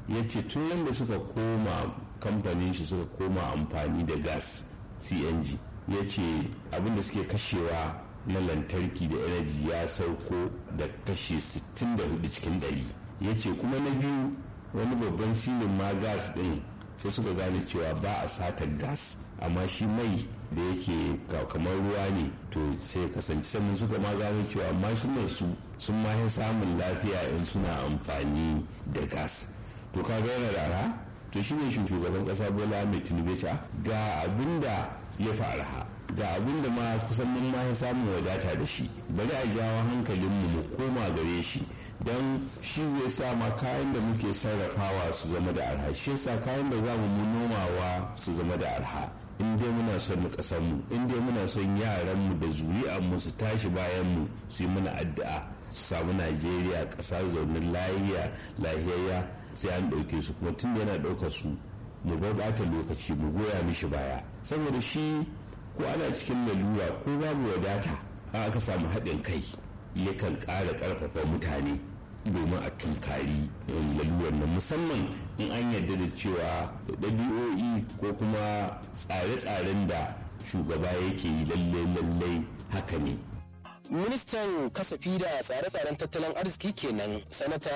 ya ce tun da suka koma kamfanin shi suka koma amfani da gas cng ya ce abinda suke kashewa na lantarki da energy ya sauko da kashe 64 cikin 100 ya ce kuma na biyu wani babban silin ma gas din sai suka gane cewa ba a satar gas amma shi mai da yake kamar ruwa ne to sai ya kasance sannan suka ma gano cewa mashinan su sun ma samun lafiya in suna amfani da gas to ka ga yana da arha to shi ne shugaban kasa bola mai tinubu ga abin da ya fi arha ga abin da ma kusan mun ma samun wadata da shi bari a jawo hankalinmu mu koma gare shi don shi zai sa ma kayan da muke sarrafawa su zama da arha shi yasa kayan da za mu nomawa su zama da arha in dai muna son mu kasan mu in dai muna son yaran mu da zuri'an mu su tashi bayan mu su yi mana addu'a su samu Najeriya ƙasa zaunin lahiya lahiyayya sai an ɗauke su kuma tun da yana ɗaukar su mu ɓata lokaci mu goya mishi baya saboda shi ko ana cikin lalura ko babu wadata a aka samu haɗin kai yakan ƙara ƙarfafa mutane domin a tunkari lalurar nan musamman in an yarda da cewa ɗabi'o'i ko kuma tsare-tsaren da shugaba yake yi lalle-lalle haka ne ministan kasafi da tsare-tsaren tattalin arziki kenan sanata